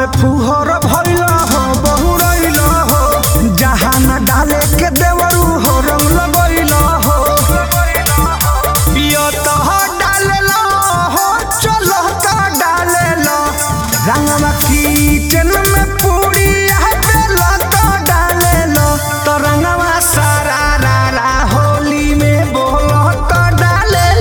में फुहर भइल हो बहुरइल हो जहाँ न डाले के देवरू हो रंग लगइल हो पियत हो डालेल हो चल का डालेल रंगवा किचन में पूरी बेल तो डालेल तो रंगवा सारा रा रा होली में बोल तो डालेल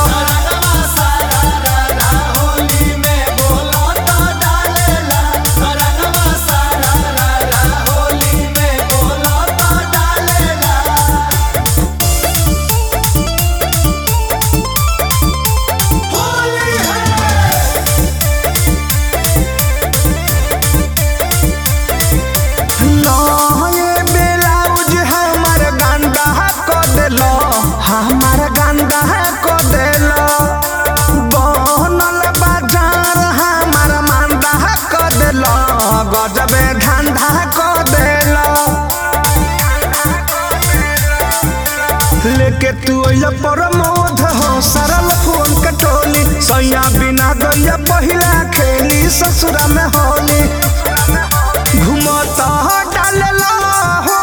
नये ब्लाउज हमर गंदा क देलो हमर गंदा क देलो बनल बाजार हमर मंदा क देलो गजबे धंधा क देलो लेके तू अइया प्रमोद हो सरल फोन कटोली सैया बिना गैया पहिला खेली ससुरा में होली घुमत डालेला हो